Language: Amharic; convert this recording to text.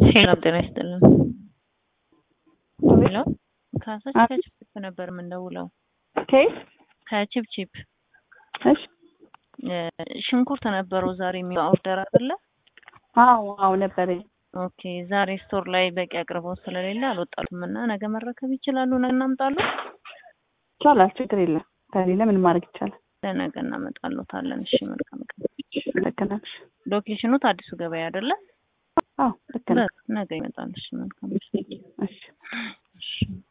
ሄሎ ጤና ይስጥልን። ሄሎ ካሳች ከችፕችፕ ነበር የምንደውለው። ከየት? ከችፕችፕ እሺ። ሽንኩርት ነበረው ዛሬ የሚለው ኦርደር አይደለ? አዎ አዎ ነበረኝ። ኦኬ ዛሬ ስቶር ላይ በቂ አቅርቦት ስለሌለ አልወጣሉም እና ነገ መረከብ ይችላሉ። ነገ እናምጣሉ። ይቻላል፣ ችግር የለም። ከሌለ ምን ማድረግ ይቻላል? ለነገ እናመጣሎታለን። እሺ መልካም ቀን። ልክ ነሽ። ሎኬሽኑ አዲሱ ገበያ አይደለ? አዎ ልክ ነሽ። ነገ ይመጣል። እሺ መልካም እሺ እሺ